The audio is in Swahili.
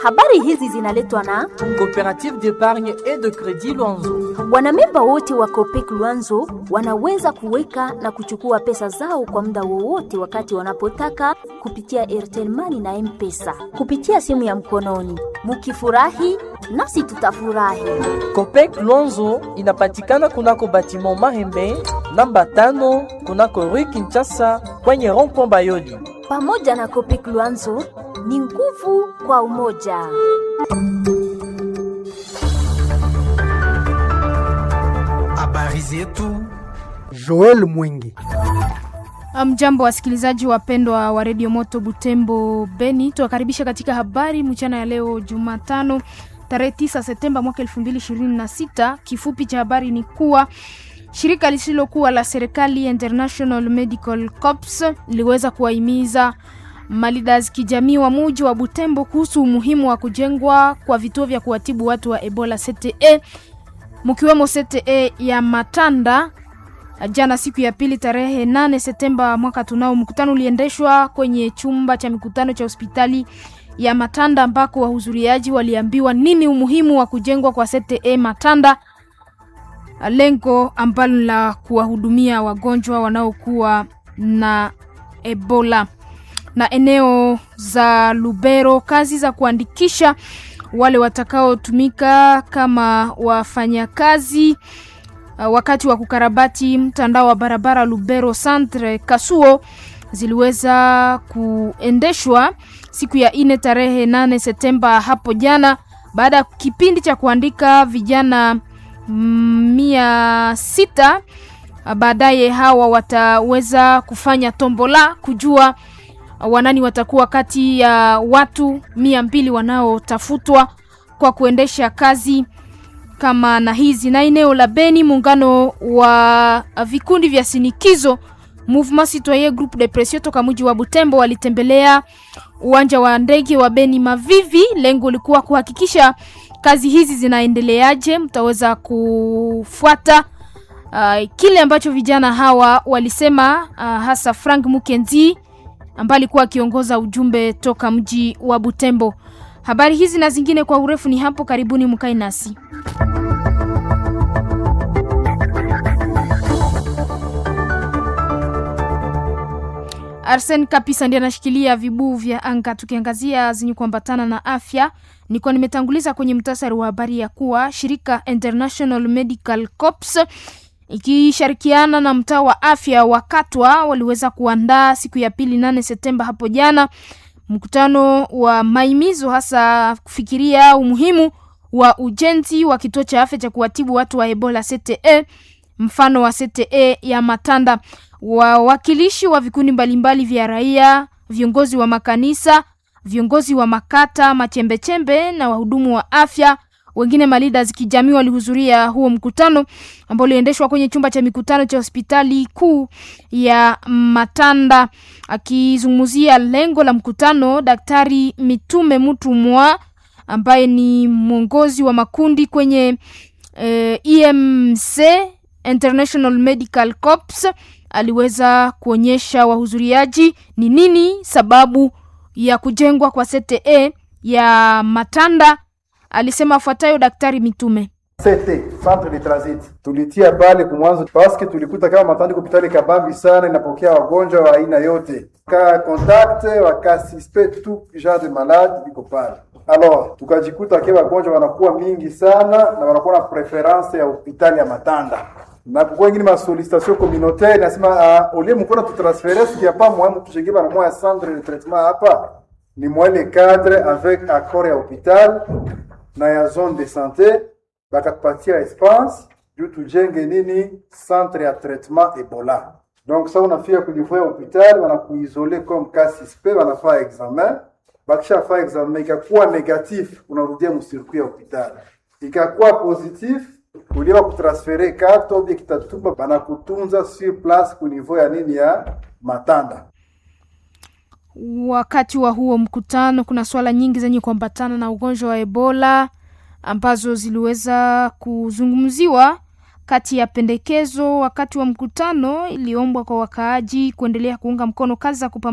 Habari hizi zinaletwa na Coopérative d'épargne et de crédit Luanzo. wanamemba wote wa Copec Luanzo wanaweza kuweka na kuchukua pesa zao kwa muda wowote wakati wanapotaka kupitia Airtel Money na M-Pesa kupitia simu ya mkononi. Mukifurahi nasi tutafurahi. Copec Luanzo inapatikana kunako batiment Mahembe namba tano kunako Rue Kinshasa kwenye rond-point Bayodi. Pamoja na Copec Luanzo ni nguvu kwa umoja. Habari zetu Joel Mwingi. Mjambo wasikilizaji wapendwa wa redio Moto Butembo Beni, tuwakaribisha katika habari mchana ya leo Jumatano tarehe 9 Septemba mwaka 2026. Kifupi cha habari ni kuwa shirika lisilokuwa la serikali International Medical Corps liliweza kuwahimiza malidas kijamii wa muji wa Butembo kuhusu umuhimu wa kujengwa kwa vituo vya kuwatibu watu wa Ebola CTE mkiwemo CTE ya Matanda jana siku ya pili tarehe 8 Septemba mwaka tunao. Mkutano uliendeshwa kwenye chumba cha mikutano cha hospitali ya Matanda ambako wahudhuriaji waliambiwa nini umuhimu wa kujengwa kwa CTE Matanda, lengo ambalo la kuwahudumia wagonjwa wanaokuwa na Ebola. Na eneo za Lubero, kazi za kuandikisha wale watakaotumika kama wafanyakazi Uh, wakati wa kukarabati mtandao wa barabara Lubero Centre Kasuo ziliweza kuendeshwa siku ya ine tarehe 8 Septemba hapo jana, baada ya kipindi cha kuandika vijana mm, mia sita. Uh, Baadaye hawa wataweza kufanya tombola kujua uh, wanani watakuwa kati ya watu mia mbili wanaotafutwa kwa kuendesha kazi kama na hizi na eneo la Beni, muungano wa vikundi vya sinikizo Mouvement Citoyen Groupe de Pression toka mji wa Butembo walitembelea uwanja wa ndege wa Beni Mavivi. Lengo lilikuwa kuhakikisha kazi hizi zinaendeleaje. Mtaweza kufuata uh, kile ambacho vijana hawa walisema, uh, hasa Frank Mukenzi ambaye alikuwa akiongoza ujumbe toka mji wa Butembo. Habari hizi na zingine kwa urefu ni hapo karibuni, mkae nasi. Arsen Kapisa ndiye anashikilia vibuu vya anga. Tukiangazia zenye kuambatana na afya, nilikuwa nimetanguliza kwenye mtasari wa habari ya kuwa shirika International Medical Corps ikishirikiana na mtaa wa afya wa Katwa waliweza kuandaa siku ya pili nane Septemba hapo jana mkutano wa maimizo hasa kufikiria umuhimu wa ujenzi wa kituo cha afya cha kuwatibu watu wa Ebola CTE, mfano wa CTE ya Matanda. Wawakilishi wa vikundi mbalimbali vya raia, viongozi wa makanisa, viongozi wa makata, machembechembe na wahudumu wa afya wengine malida kijamii walihudhuria huo mkutano ambao uliendeshwa kwenye chumba cha mikutano cha hospitali kuu ya Matanda. Akizungumzia lengo la mkutano, Daktari Mitume Mutumwa ambaye ni mwongozi wa makundi kwenye eh, EMC International Medical Corps aliweza kuonyesha wahudhuriaji ni nini sababu ya kujengwa kwa CTE ya Matanda. Alisema afuatayo Daktari Mitume. CT centre de transit tulitia pale kumwanzo paske tulikuta kama Matanda hospitali kabambi sana, inapokea wagonjwa wa aina yote, ka contact waka suspect tout genre de malade iko pale. Alors tukajikuta ke wagonjwa wanakuwa mingi sana na wanakuwa na preference ya hospitali ya Matanda na kukuwa ingine ma sollicitation communautaire nasema uh, olie mkona tutransfere sikia pa mwa mtu shenge bana mwa centre de traitement hapa ni mwa le cadre avec accord ya hopital na ya zone de santé bakatupatia espace juu tujenge nini centre ya traitement Ebola. Donc sa unafika kunivou ya hopital wanakuisole comme cas suspect, wanafaa examen. Bakishafaa examen ikakuwa negatif, unarudia msirkuit ya hopital. Ikakuwa positif, uliwa kutransfere carte obie kitatuba banakutunza sur place kunivou ya nini ya Matanda. Wakati wa huo mkutano, kuna swala nyingi zenye kuambatana na ugonjwa wa Ebola ambazo ziliweza kuzungumziwa. Kati ya pendekezo wakati wa mkutano iliombwa kwa wakaaji kuendelea kuunga mkono kazi za kupambana